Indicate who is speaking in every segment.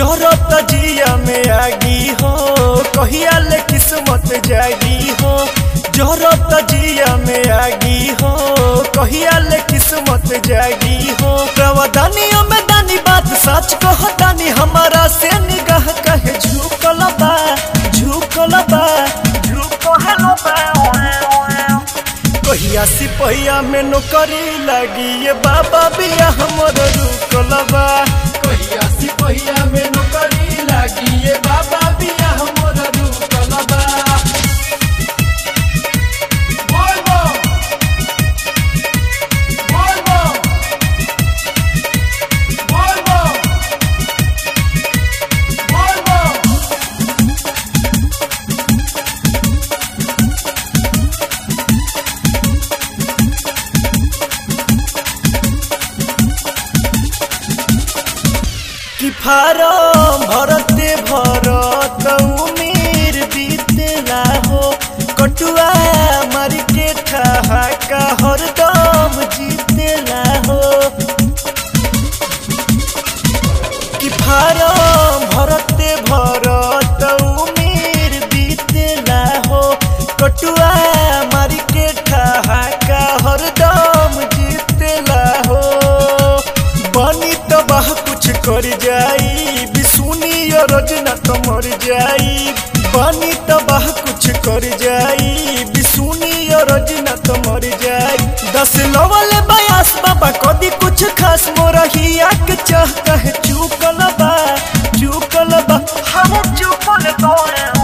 Speaker 1: जरत जिया में आगी हो कहिया ले किस्मत जागी हो जरत जिया में आगी हो कहिया ले किस्मत जागी हो प्रवदानियों में दानी बात सच कहो दानी हमारा से निगाह कहे झुकल बा झुकल बा झुकल बा कहिया सिपहिया में नौकरी लगी ये बाबा बिया हमर रुकल बा
Speaker 2: कहिया सिपहिया में नौकरी लागी ये बाबा बिया हमर रुकल बा बोल बो बोल बो बोल बो बोल बो
Speaker 1: कि फारम भरते भरत उमीर बीतला हो कटुआ मार के ठहाका हरदम जीतला हो कि फारम भरते भरत उमीर बीतला हो कटुआ मार के ठहाका हरदम जीतला हो बनी तो बाह कुछ कर जाई बिसुनी रजना तो मर जाई बनी तो बाह कुछ कर जाई बिसुनी रजना तो मर जाई दस लवल बयास बाबा कदी कुछ खास मोरा हिया के चाह कहे चुकल बा चुकल बा हम चुकल बा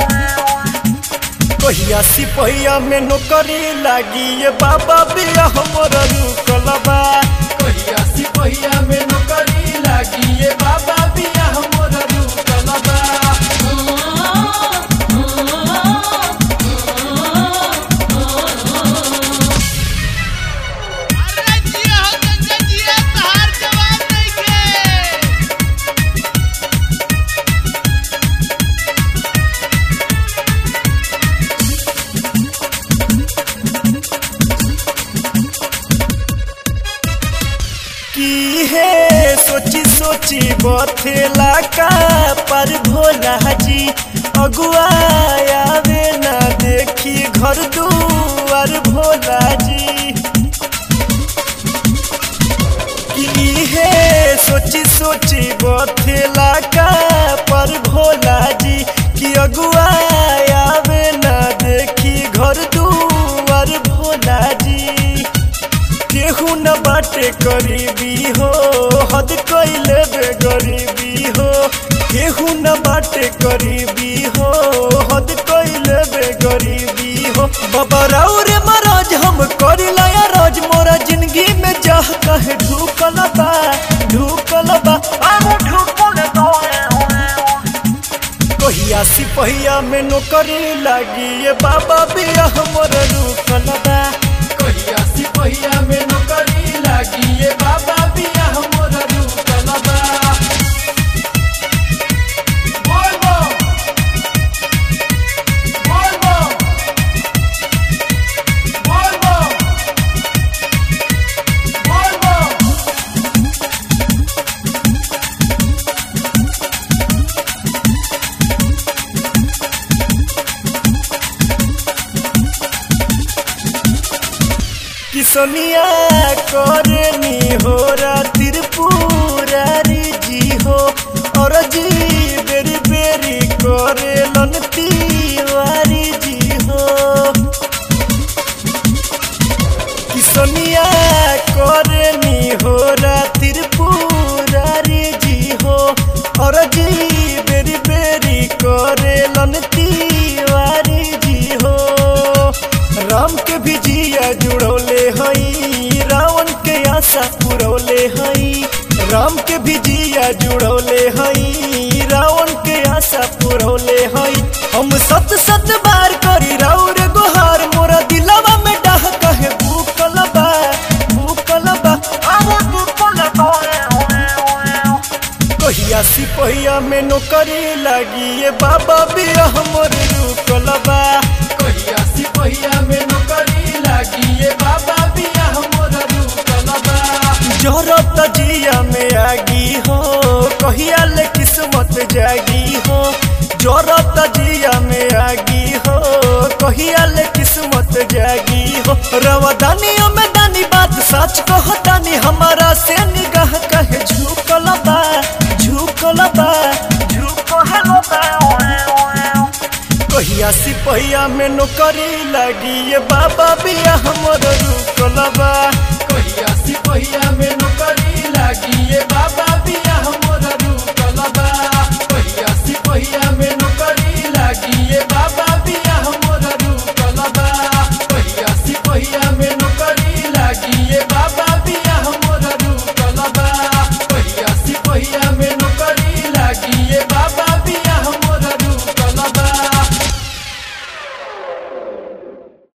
Speaker 1: कहिया सिपहिया में नौकरी लागी ये बाबा बिया हमर रुकल बा
Speaker 2: कहिया सिपहिया में नौकरी लागी ये बाबा बिया हमर रुकल बा
Speaker 3: अरे जिया हो गंगा जिया तहार जवाब नइखे
Speaker 1: की है सोची सोची बथेला का पर भोला जी अगुआ आवे ना देखी घर दुआर भोला जी की है सोची सोची बथेला का पर भोला जी कि अगुआ आवे ना देखी घर दुआर भोला जी केहू न बाटे गरीबी हो हद कैले बे गरीबी हो केहू न बाटे गरीबी हो हद कैले बे गरीबी हो बाबा राव रे महाराज हम करी लाया रोज मोरा जिंदगी में जाह कहे ढूकल बा ढूकल बा आमू ढूकल बा कहिया सिपहिया में नौकरी लागी ये बाबा बिया हमर रुकल बा
Speaker 2: कहिया सिपहिया में नौकरी लागी ये बाबा बिया हमर रुकल बा बोल बो बोल बो बोल बो बोल बो
Speaker 1: किसनिया करनी हो त्रिपुरारी जी हो और जी बेरी बेरी करे लन तिवारी जी हो किसनिया करनी हो त्रिपुरारी जी हो और जी बेरी बेरी करे लन तिवारी जी हो राम के भी जिया जुड़ौले हई रावण के आशा पुरौले हई राम के भी जिया जुड़ौले हई रावण के आशा पुरौले हई हम सत सत बार करी राउर गोहार मोरा दिलवा में डाह कहे भूकल बा भूकल बा आमो भूकल बा कहिया सिपहिया में नौकरी लागी ये बाबा बिया हमर रुकल बा
Speaker 2: कहिया सिपहिया में नौकरी लागी ये बाबा बिया हमर रुकल बा
Speaker 1: जरत जिया में आगी हो कहिया ले किस्मत कहिया सिपहिया में नौकरी लगी ये बाबा बिया हमर रुकल बा
Speaker 2: कहिया सिपहिया में नौकरी लागी ये बाबा